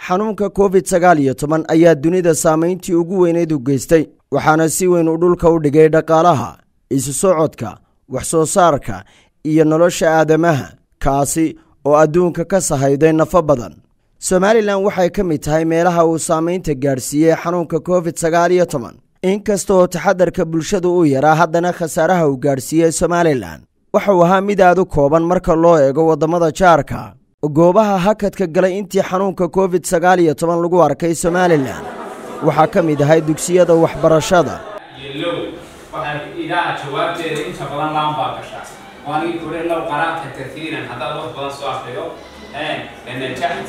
xanuunka covid sagaal iyo toban ayaa dunida saamayntii ugu weyneyd u geystay waxaana si weyn uu dhulka u dhigay dhaqaalaha isu socodka wax soo saarka iyo nolosha aadamaha kaasi oo adduunka ka sahayday nafo badan somalilan waxay ka mid tahay meelaha uu saamaynta gaadhsiiyey xanuunka covid sagaal iyo toban inkasta oo taxadarka bulshadu u yaraa haddana khasaaraha uu gaadhsiiyey somalilan waxauu ahaa mid aad u kooban marka loo eego waddamada jaarka goobaha hakadka galay intii xanuunka covid sagaal iyo toban lagu arkay somalilan waxaa ka mid ahay dugsiyada waxbarashada yelow waxaan idaa jawaabteeda inta badan laan baa gashaa waanigi kure low qaraa'ta kaiiran haddaad wax badan soo akriyo lanajaxta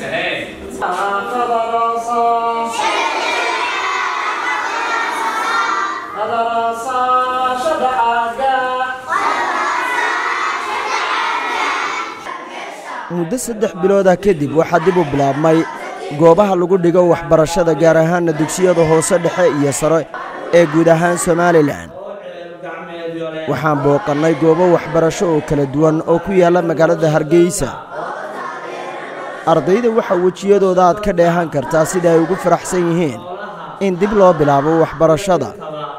muddo saddex biloodah kadib waxaa dib u bilaabmay goobaha lagu dhigo waxbarashada gaar ahaana dugsiyada hoose dhexe iyo sare ee guud ahaan somalilan waxaan booqannay goobo waxbarasho oo kala duwan oo ku yaalla magaalada hargeysa ardayda waxaa wejiyadooda aad ka dheehan kartaa sida ay ugu faraxsan yihiin in dib loo bilaabo waxbarashada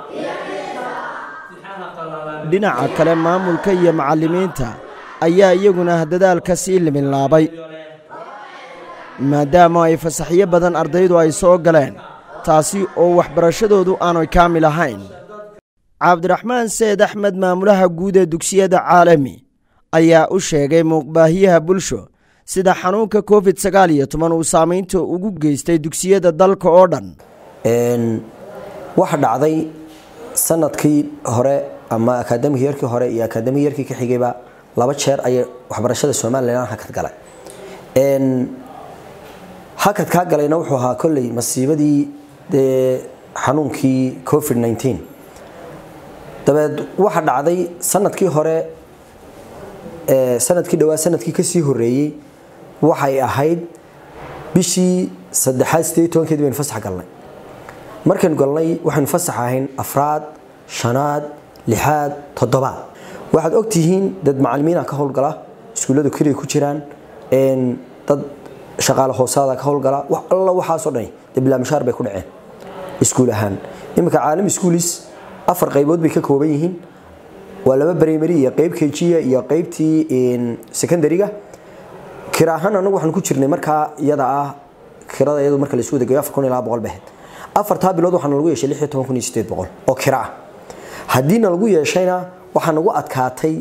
dhinaca kale maamulka iyo macallimiinta ayaa iyaguna dadaalka sii liminlaabay maadaama ay fasaxyo badan ardaydu ay soo galeen taasi oo waxbarashadoodu aanay kaamil ahayn cabdiraxmaan seed axmed maamulaha guud ee dugsiyada caalami ayaa u sheegay muuqbaahiyaha bulsho sida xanuunka covid sagaal iyo toban uu saamaynta ugu geystay dugsiyada dalka oo dhan waxa dhacday sanadkii hore ama akaadamig yarkii hore iyo akaadamig yarkii ka xigayba laba jeer ayay waxbarashada somalilan hakad galay hakadkaa galayna wuxuu ahaa kolley masiibadii dee xanuunkii covid nteen dabeed waxa dhacday sanadkii hore sanadkii dhawaa sanadkii kasii horeeyey waxay ahayd bishii saddexaad sideed tobankeedi baynu fasax galnay markaynu galnay waxaynu fasax ahayn afraad shanaad lixaad toddobaad waxaad ogtihiin dad macalimiina ka howlgala iskuulladu keliya ku jiraan dad shaqaale hoosaada ka howlgala wax alla waxaasoo dhani dee bilaamishaar bay ku dhaceen iskuul ahaan iminka caalami schoolis afar qaybood bay ka kooban yihiin waa laba primary iyo qeyb kejiya iyo qeybtii secondariga kira ahaan anagu waxaan ku jirnay markaa iyada ah kirada iyadu marka laisku wadageeyo afar kun ilaa boqol bahed afartaa bilood waxaana lagu yeeshay lix iyo toban kun iyo sideed boqol oo kira ah haddiina lagu yeeshayna waxaa nagu adkaatay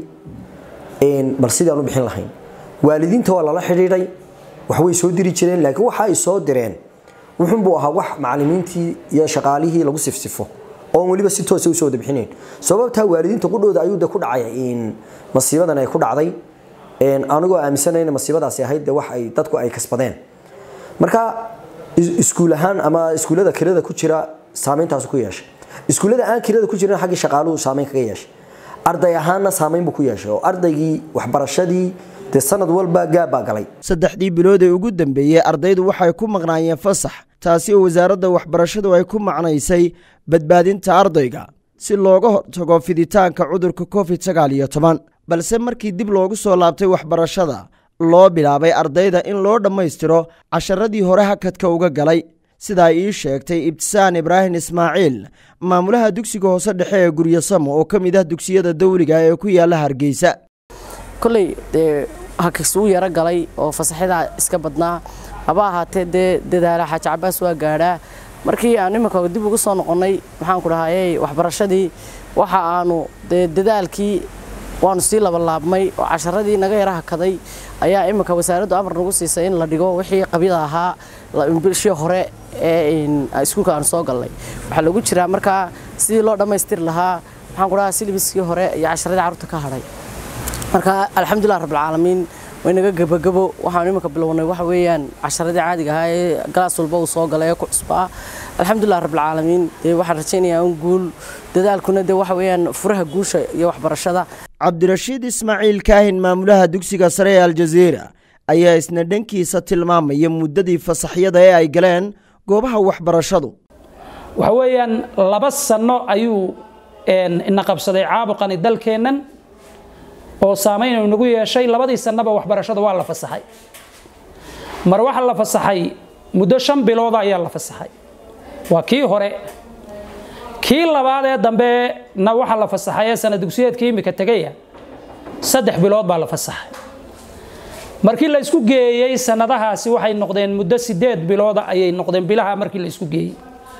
bal sidii aan u bixin lahayn waalidiinta waa lala xidhiidhay waxbay soo diri jireen laakiin waxa ay soo direen wuxuunbuu ahaa wax macalimiintii iyo shaqaalihii lagu sifsifo oon weliba si toosa usoo wada bixinayn sababtaa waalidiinta qudhooda ayuu de ku dhacay masiibadan ay ku dhacday anigoo aaminsanayna masiibadaasi ahayd de wax ay dadku ay kasbadeen marka iskuul ahaan ama iskuullada kirada ku jira saameyntaas ku yeeshay iskuullada aan kirada ku jirin xaggii shaqaaluhu saameyn kaga yeeshay arday ahaanna saameyn buu ku yeeshay oo ardaygii waxbarashadii dee sanad walba gaabbaa galay saddexdii bilood ee ugu dambeeyey ardaydu waxay ku maqnaayeen fasax taasi oo wasaaradda waxbarashadu ay ku macnaysay badbaadinta ardayga si looga hortago fiditaanka cudurka covid sagaal iyo toban balse markii dib loogu soo laabtay waxbarashada loo bilaabay ardayda in loo dhammaystiro casharadii hore hakadka uga galay sidaa ii sheegtay ibtisaan ibraahim ismaaciil maamulaha dugsiga hoose dhexe ee guryasamo oo ka mid ah dugsiyada dawliga ee ku yaala hargeysa koley dee hakasuu yaro galay oo fasaxyadaa iska badnaa haba ahaatee dee dadaala xaaji cabaas waa gaadhaa markii aan iminka dib ugu soo noqonnay maxaan ku dhahayey waxbarashadii waxa aanu dee dadaalkii waanu sii labalaabmay oo casharadii naga yara hakaday ayaa iminka wasaaraddu amar nagu siisay in la dhigo wixii qabyada ahaa bishii hore ee iskuulka aan soo galnay waxaa lagu jiraa markaa sidii loo dhammaystiri lahaa maxaan ku dhahaa silibiskii hore iyo casharadii carruurta ka hadhay marka alxamdulilah rabbilcaalamiin waynaga gebagabo waxaanu iminka bilownay waxa weeyaan casharadii caadiga ahaa ee galaas walba uu soo galay ee ku cusbaa alxamdulilah rabbilcaalamiin dee waxaan rajaynayaa un guul dadaalkuna dee waxa weeyaan furaha guusha iyo waxbarashada cabdirashiid ismaaciil kaahin maamulaha dugsiga sare ee aljaziira ayaa isna dhankiisa tilmaamaya muddadii fasaxyada ee ay galeen goobaha waxbarashadu waxa weeyaan laba sanno ayuu ina qabsaday caabuqani dalkeennan oo saamayn nagu yeeshay labadii sannaba waxbarashada waa la fasaxay mar waxaa la fasaxay muddo shan bilooda ayaa la fasaxay waa kii hore kii labaad ee dambena waxaa la fasaxay ee sana dugsiyeedkii imika tegaya saddex bilood baa la fasaxay markii la isku geeyey sanadahaasi waxay noqdeen muddo sideed bilooda ayay noqdeen bilaha markii la isku geeyey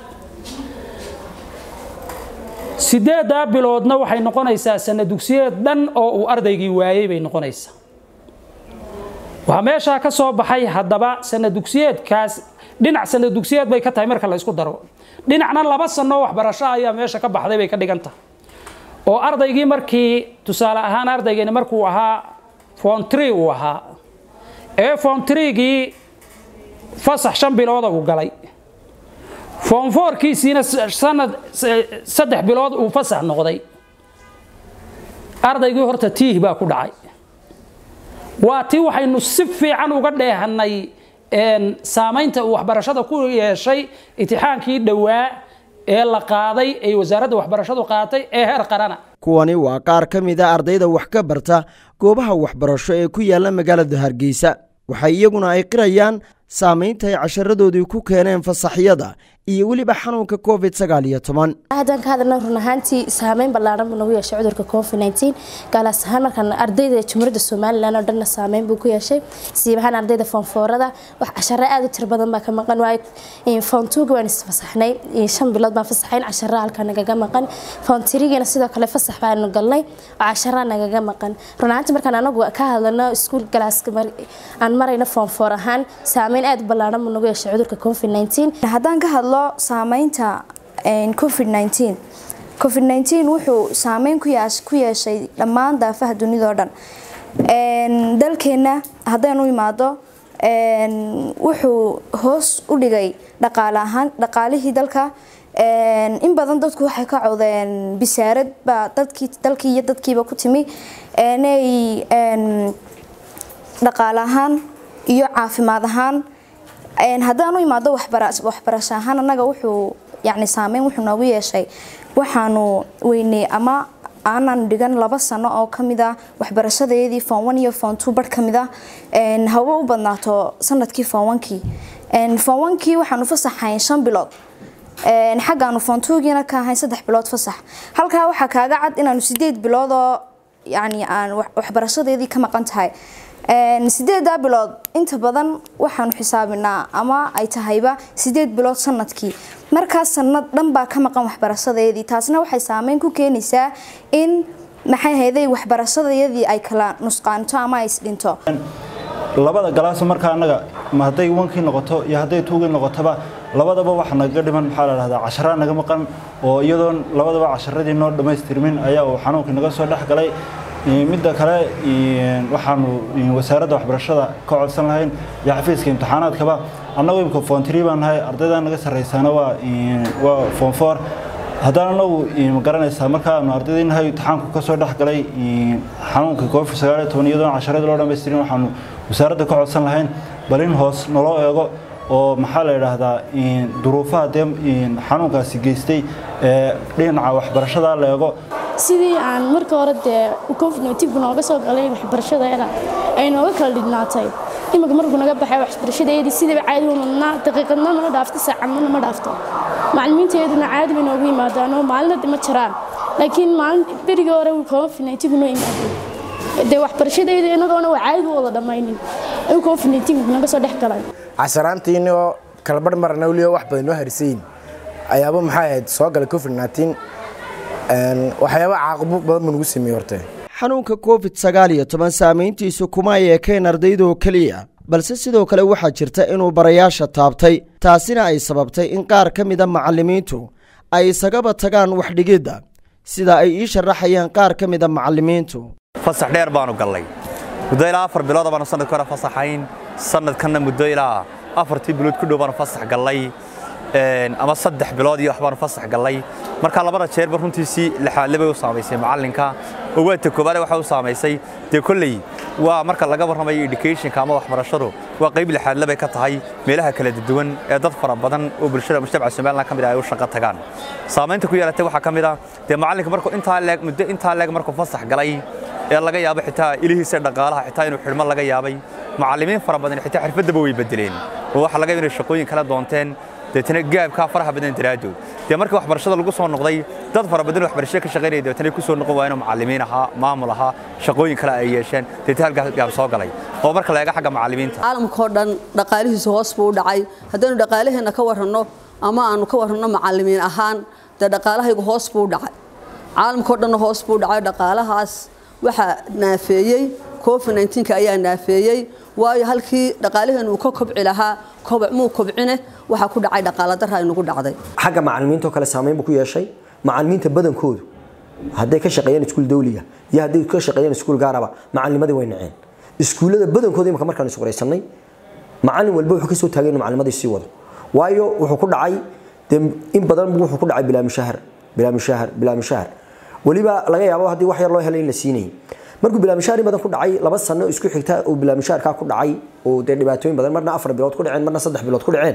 sideeddaa biloodna waxay noqonaysaa sana dugsiyeed dhan oo uu ardaygii waayey bay noqonaysaa waxaa meeshaa ka soo baxay haddaba sana dugsiyeedkaas dhinac sana dugsiyeed bay ka tahay marka la isku daro dhinacna laba sanoo waxbarasho ayaa meesha ka baxday bay ka dhigan tahay oo ardaygii markii tusaale ahaan ardaygani markuu ahaa fontri uu ahaa ee fontrigii fasax shan bilooda uu galay foonfoorkiisiina sanad saddex bilood uu fasax noqday ardaygii horta tiih baa ku dhacay waa tii waxaynu si fiican uga dheehannay saamaynta uu waxbarashada ku yeeshay itixaankii dhowaa ee la qaaday ee wasaaradda waxbarashadu qaatay ee heer qarana kuwani waa qaar ka mid a ardayda wax ka barta goobaha waxbarasho ee ku yaalla magaalada hargeysa waxay iyaguna ay qirayaan saamaynta ay casharadoodii ku keeneen fasaxyada iyo weliba xanuunka covid sagaal iyo toban haddaan ka hadalna run ahaantii saameyn ballaaran buu nagu yeeshay cudurka covid nteen gaalaas ahaan markaan ardayda jumhuuriyadda somalilan oo dhanna saameyn buu ku yeeshay siib ahaan ardayda foonfoorada wax casharo aada u tiro badan baa ka maqan waayo foontuuga waan isfasaxnay shan bilood baan fasaxayn casharo halkaa nagaga maqan foontirigana sidoo kale fasax baanu galnay oo cashara nagaga maqan run ahaantii markaan anagu ka hadlano iskuul galaaska aan marayno foonfoor ahaan saameyn aada u ballaaran buu nagu yeeshay cudurka covid nteen haddaan ka hadlo saameynta covid nteen covid nteen wuxuu saameyn ku yeeshay dhammaan daafaha dunidao dhan dalkeenna haddaynu imaado wuxuu hoos u dhigay dhaqaale ahaan dhaqaalihii dalka in badan dadku waxay ka codeen bisaarad baa dadkii dalkii iyo dadkiiba ku timi inay dhaqaale ahaan iyo caafimaad ahaan haddaan u imaado waxbarasho ahaan annaga wuxuu yani saameyn wuxuu noogu yeeshay waxaanu weynay ama aanan dhigan laba sano oo kamid ah waxbarashadeedii foon one iyo foon two bar kamid ah hawa u badnaato sanadkii foon onkii foon onkii waxaanu fasaxayn shan bilood xaggaanu foon twogiina ka ahayn saddex bilood fasax halkaa waxaa kaaga cad inaanu sideed bilood oo yani aan waxbarashadeedii ka maqan tahay sideedaa bilood inta badan waxaanu xisaabinaa ama ay tahayba sideed bilood sanadkii markaas sanad dhan baa ka maqan waxbarashadeedii taasna waxay saameyn ku keenaysaa in maxay hayday waxbarashadayadii ay kala nusqaanto ama ay isdhinto labada galaas markaa annaga ma hadday wankii noqoto iyo hadday tuugii noqotoba labadaba waxa nagaga dhiman maxaa la dhahdaa casharaa naga maqan oo iyadoon labadaba casharadii noo dhammaystirmin ayaa uu xanuunkii naga soo dhex galay midda kale waxaanu wasaaradda waxbarashada ka codsan lahayn iyo xafiiska imtixaanaadkaba annagu imika fontri baan nahay ardayda naga sarreysaana waa waa foonfoor haddaan anagu ma garanaysaa markaanu ardaydii nahay imtixaanku ka soo dhex galay xanuunka covid sagaal iyo toban iyadoon casharadii loo dhammaystirin waxaanu wasaaradda ka codsan lahayn bal in hoos naloo eego oo maxaa la yidhaahdaa duruufaha dee xanuunkaasi geystay ee dhinaca waxbarashada la eego sidii aan marka hore dee covid nneteen nooga soo galay waxbarashadeeda ay nooga kala dhignaatay imika markuu naga baxay waxbarashadeedii sidaba caadi umadnaa daqiiqadna mana dhaafto saacadna ma dhaafto macallimiinteeduna caadi bay noogu yimaadaan oo maalinada ma jiraan laakiin maalin berigii hore covid nneteen noo yimaadeen dee waxbarashadeeda inagoona waa caadi u wada dhammaynin ayuu covid nneteen naga soo dhex galay casharaantiini oo kalabarh marna weliba wax badan noo harisayin ayaaba maxay ahayd soo galay covid nneteen waxyaaba caaqabo badan buu nagu sameeyey horte xanuunka covid sagaal iyo toban saamayntiisu kuma ay ekayn ardaydoo keliya balse sidoo kale waxaa jirta inuu barayaasha taabtay taasina ay sababtay in qaar ka mida macallimiintu ay isagaba tagaan waxdhigidda sida ay ii sharaxayeen qaar ka mida macallimiintu fasax dheer baanu gallay muddo ilaa afar bilooda baanu sanadka hore fasaxayn sanadkanna muddo ilaa afartii bilood ku dhow baanu fasax gallay ama saddex bilood iyo waxbaanu fasax gallay marka labada jeerba runtiisii lixaadle bay u saamaysay macallinka oo waata koobaade waxay u saamaysay dee kolley waa marka laga warramayo educationka ama waxbarashadu waa qayb lixaadle bay ka tahay meelaha kala duwan ee dad fara badan oo bulshada mujtamaca somaliland ka mid ah ay u shaqo tagaan saamaynta ku yeelatay waxaa ka mid ah dee macallinka markuu intaa leeg muddo intaa leeg markuu fasax galay ee laga yaabo xitaa ilihiisa dhaqaalaha xitaa inuu xidhmo laga yaabay macallimiin fara badan xitaa xirfaddaba way bedeleen oo waxa laga yaabo inay shaqooyin kala doonteen deetana gaabkaa faraha badan daraaddood dee markii waxbarashada lagu soo noqday dad fara badan waxbarashada ka shaqaynaya deetana ku soo noqon waayeen oo macallimiin ahaa maamul ahaa shaqooyin kale ay yeesheen deetana halkaas gaab soo galay oo marka la eego xagga macallimiinta caalamka oo dhan dhaqaalihiisu hoos buu u dhacay haddaynu dhaqaalaheenna ka waranno ama aanu ka waranno macallimiin ahaan dee dhaqaalahaygu hoos buu u dhacay caalamka oo dhanna hoos buu u dhacay dhaqaalahaas waxaa naafeeyey covid 19 ayaa naafeeyey waayo halkii dhaqaalaheenu uu ka kobci lahaa koboc muu kobcine waxaa ku dhacay dhaqaala darra inagu dhacday xagga macallimiinta oo kale saameyn buu ku yeeshay macallimiinta badankoodu hadday ka shaqeeyeen iskuul dawliga iyo hadday ka shaqeeyeen iskuul gaaraba macallinimadii way naceen iskuullada badankooda imika markaan iswaraysanay macallin walba wuxuu kasoo taagay inuu macallimadii sii wado waayo wuxuu ku dhacay dee in badan wuxuu ku dhacay bilaa mushahar bilaa mushahar bilaa mushahar weliba laga yaabo haddii wax yar loo helay in la siinayay markuu bilaa mushahar in badan ku dhacay laba sano isku xigta uu bilaa mushaharkaa ku dhacay oo dee dhibaatooyin badan marna afar bilood ku dhaceen marna saddex bilood ku dhaceen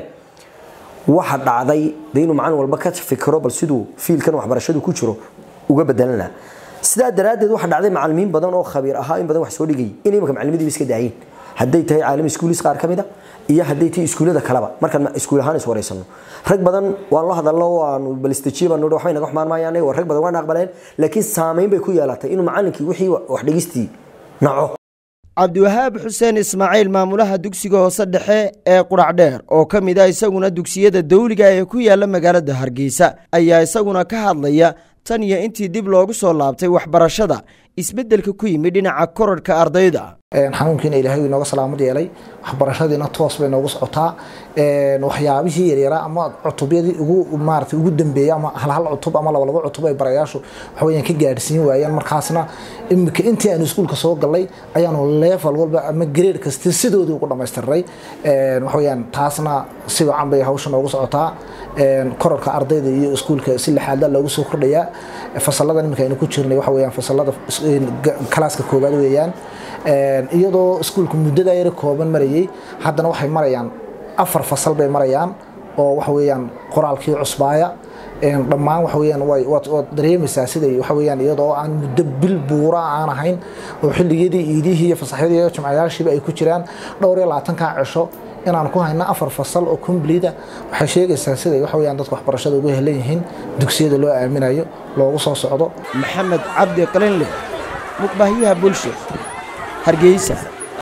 waxa dhacday de inuu macallin walba ka fikiro bal siduu fiilkan waxbarashadu ku jiro uga bedelan lahaa sidaa daraaddeed waxa dhacday macallimiin badan oo khabiir ahaa in badan wax soo dhigayay in imanka macallimidiiba iska daayeen hadday tahay caalami iskuulis qaar ka mid a iyo hadday tahay iskuullada kaleba markaan iskuul ahaan is waraysano rag badan waan la hadalno waanu balistajiye baan nidhi waxbay naga xumaan maayaan waa rag badan waan aqbaleen laakiin saameyn bay ku yeelatay inuu macallinkii wixii wax dhigistii naco cabdiwahaab xuseen ismaaciil maamulaha dugsiga hoose dhexe ee qudhacdheer oo ka mid ah isaguna dugsiyada dawliga ee ku yaala magaalada hargeysa ayaa isaguna ka hadlaya tan iyo intii dib loogu soo laabtay waxbarashada isbeddelka ku yimid dhinaca korarhka ardayda xanuunkiina ilaahay inooga salaamad yeelay waxbarashadiina toos bay noogu socotaa waxyaabihii yaryaraa ama cutubyadii ugu maarata ugu dambeeya ama halhal cutub ama labalabo cutub ay barayaashu waxaweyaan ka gaadhsiin waayeen markaasna imika intii aanu iskuulka soo galnay ayaanu level walba ama grade kasti sidoodii ugu dhammaystirnay waxaweyaan taasna si wacan bay hawsha noogu socotaa korarka ardayda iyo iskuulka si lixaadla loogu soo kordhayaa fasaladan imika aynu ku jirnay waxa weyaan fasalada kalaaska koowaad weeyaan iyadoo iskuulka muddada yara kooban marayay haddana waxay marayaan afar fasal bay marayaan oo waxa weeyaan qoraalkii cusbaaya dhammaan waxa weeyaan waad dareemaysaa siday waxa weeyaan iyadoo aan muddo bil buura aan ahayn oo xilligiyadii iidihii iyo fasaxyadii iyo jimcayaashiiba ay ku jiraan dhowr iyo labaatankaa cisho inaan ku hayno afar fasal oo complete waxay sheegaysaa siday waxa weeyaan dadka waxbarashada ugu helan yihiin dugsiyada loo aaminayo loogu soo socdo maxamed cabdi qalinle muqbahyaha bulsho hargeysa